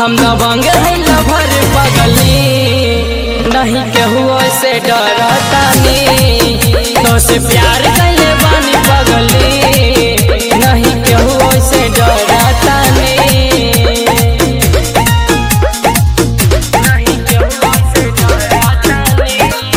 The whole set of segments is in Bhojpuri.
हम दबंग है लभर पगली नहीं केहू से डरतानी तो से प्यार कैले बानी पगली नहीं केहू से डरतानी नहीं केहू से डरतानी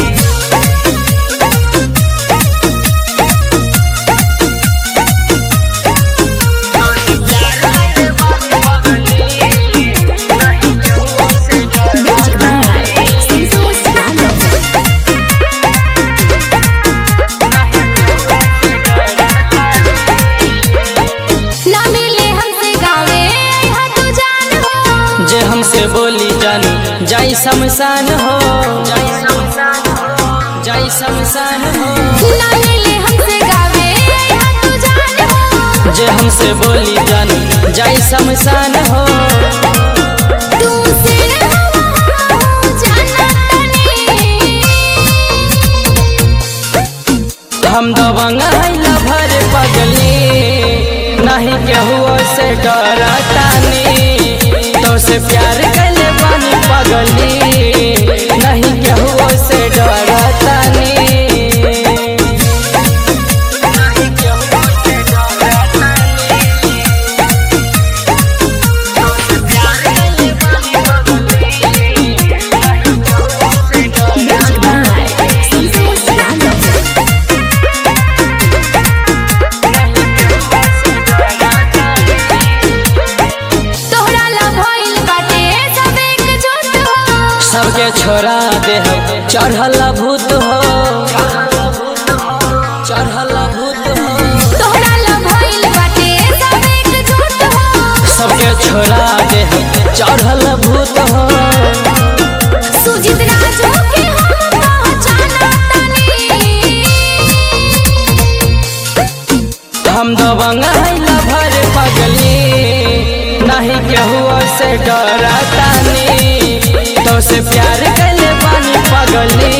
ना मिले हमसे गावे यहाँ तो जान हो जे हमसे बोली जानी जाई शमशान हो जाई शमशान हो ना मिले हमसे गावे यहाँ तो जान हो जे हमसे बोली जानी जाई शमशान हो तू से जाना तनी हम दबंग है लभर पगली नहीं केहू से डरतानी तो से प्यार कैले बानी पगली नहीं केहू से डरतानी नहीं केहू से डरतानी तो से प्यार कैले बानी पगली नहीं केहू से डरतानी तोहरा ला भइल बाटे सब एकजुट हो सबके छोड़ा दे चढ़ल भूत हो चढ़ल भूत हो तोहरा ला भइल बाटे सब एकजुट हो सबके छोड़ा दे चढ़ल भूत हो सुजित राजू के हम पहचाना तनी हम दबंग है लभर पगली नहीं केहू से डरतानी तो से प्यार कैले बानी पगली